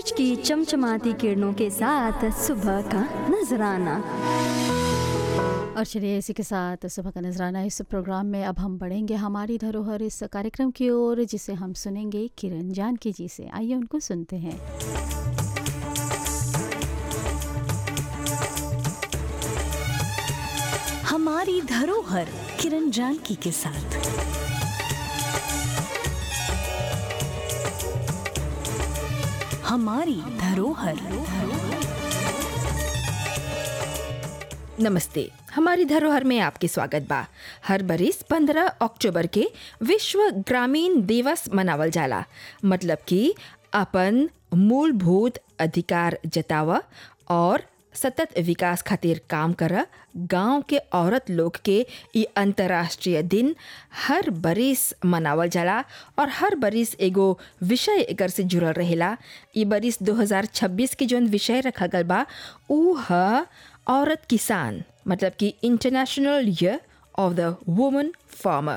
सूरज की चमचमाती किरणों के साथ सुबह का नजराना और चलिए इसी के साथ सुबह का नजराना इस प्रोग्राम में अब हम बढ़ेंगे हमारी धरोहर इस कार्यक्रम की ओर जिसे हम सुनेंगे किरण जानकी जी से आइए उनको सुनते हैं हमारी धरोहर किरण जानकी के साथ हमारी धरोहर नमस्ते हमारी धरोहर में आपके स्वागत बा हर बरिस 15 अक्टूबर के विश्व ग्रामीण दिवस मनावल जाला मतलब कि अपन मूलभूत अधिकार जतावा और सतत विकास खातिर काम कर गांव के औरत लोग के ई अंतर्राष्ट्रीय दिन हर बरिस मनावल जाला और हर बरिस एगो विषय एकर से जुड़ल रहेला ई बरिस 2026 के जौन विषय रखा गल बा ऊ ह औरत किसान मतलब कि international year of the woman farmer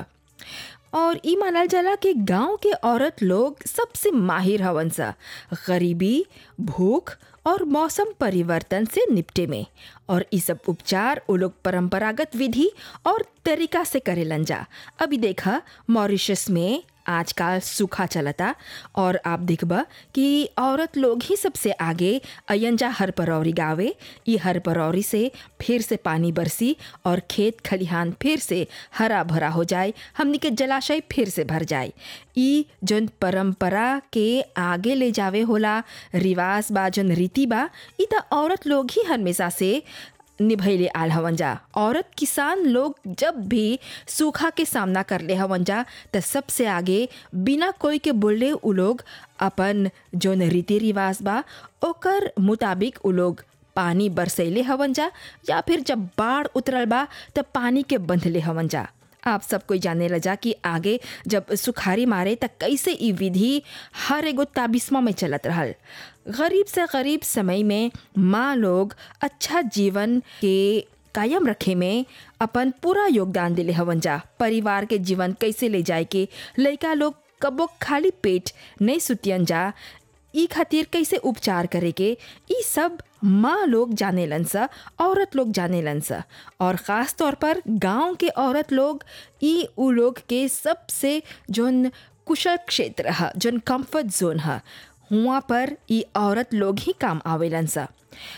और ई मानल जाला कि गांव के औरत लोग सबसे माहिर हवन सा गरीबी भूख और मौसम परिवर्तन से निपटे में और ई सब उपचार वो लोग परंपरागत विधि और तरीका से करेलन जा अभी देखा मॉरिशस में आजकल सूखा चलता और आप देखबा कि औरत लोग ही सबसे आगे अयंजा हर परौरी गावे ई हर परौरी से फिर से पानी बरसी और खेत खलिहान फिर से हरा भरा हो जाए हमनी के जलाशय फिर से भर जाए ई जौन परंपरा के आगे ले जावे होला रिवाज बा जौन रीति बा ई त औरत लोग ही हमेशा से निभैले आल हवन जा औरत किसान लोग जब भी सूखा के सामना कर ले हवन जा त सबसे आगे बिना कोई के बोले उ लोग अपन जौन रीति रिवाज बा ओकर मुताबिक उ लोग पानी बरसैले हवन जा या फिर जब बाढ़ उतरल बा त पानी के बंधले हवन जा आप सब कोई जाने लजा कि आगे जब सुखारी मारे त कैसे ई विधि हर एगो ताबिस्मा में चलत रहल गरीब से गरीब समय में माँ लोग अच्छा जीवन के कायम रखे में अपन पूरा योगदान दिले हवन जा परिवार के जीवन कैसे ले जाए के लड़का लोग कबो खाली पेट नहीं सुतियन जा ई खातिर कैसे उपचार करे के ई सब माँ लोग जाने सा औरत लोग जाने सा और ख़ास तौर पर गांव के औरत लोग ई उ लोग के सबसे जोन कुशल क्षेत्र है जोन कंफर्ट जोन है हुआ पर ई औरत लोग ही काम आवेलन सा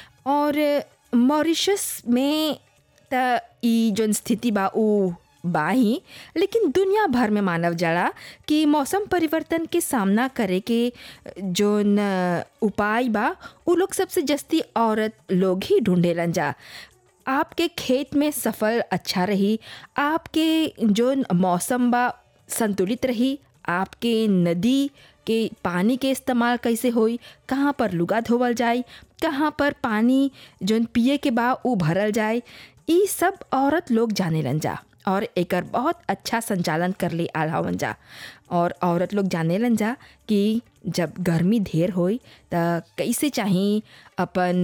और मॉरिशस में त ई जोन स्थिति बा उ बा ही लेकिन दुनिया भर में मानव जाला कि मौसम परिवर्तन के सामना करे के जोन उपाय बा उ लोग सबसे जस्ती औरत लोग ही ढूंढेलन जा आपके खेत में सफल अच्छा रही आपके जोन मौसम बा संतुलित रही आपके नदी के पानी के इस्तेमाल कैसे होई कहाँ पर लुगा धोवल जाए कहाँ पर पानी जोन पिए के बा उ भरल जाए ई सब औरत लोग जाने जा और एकर बहुत अच्छा संचालन कर ले आल हवन जा और औरत लोग जाने लन जा कि जब गर्मी ढेर होई त कैसे चाही अपन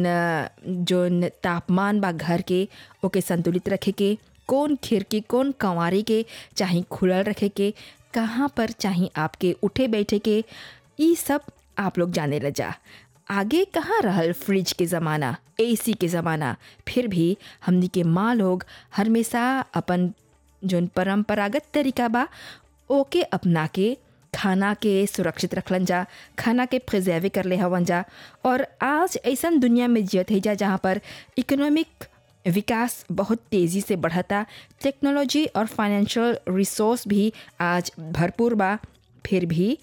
जोन तापमान बा घर के ओके संतुलित रखे के कौन खिड़की कौन कंवारी के चाहे खुलल रखे के कहाँ पर चाहे आपके उठे बैठे के ई सब आप लोग जाने ल जा आगे कहाँ रहल फ्रिज के ज़माना एसी के ज़माना फिर भी हमनी के माँ लोग हमेशा अपन जोन परंपरागत तरीका बा ओके अपना के खाना के सुरक्षित रखलन जा खाना के प्रिजर्व कर ले हवन जा और आज ऐसा दुनिया में जियत है जा जहाँ पर इकोनॉमिक विकास बहुत तेज़ी से बढ़ता टेक्नोलॉजी और फाइनेंशियल रिसोर्स भी आज भरपूर बा फिर भी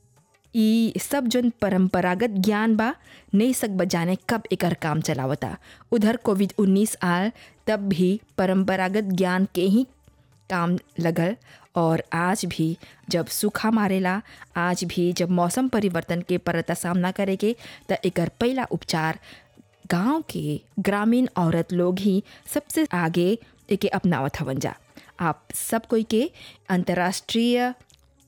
ई सब जन परंपरागत ज्ञान बा नहीं सक बजाने कब एकर काम चलावता उधर कोविड उन्नीस आल तब भी परंपरागत ज्ञान के ही काम लगल और आज भी जब सूखा मारेला आज भी जब मौसम परिवर्तन के परता सामना करे के त एकर पहला उपचार गांव के ग्रामीण औरत लोग ही सबसे आगे एके अपनावत हवन जा आप सब कोई के अंतर्राष्ट्रीय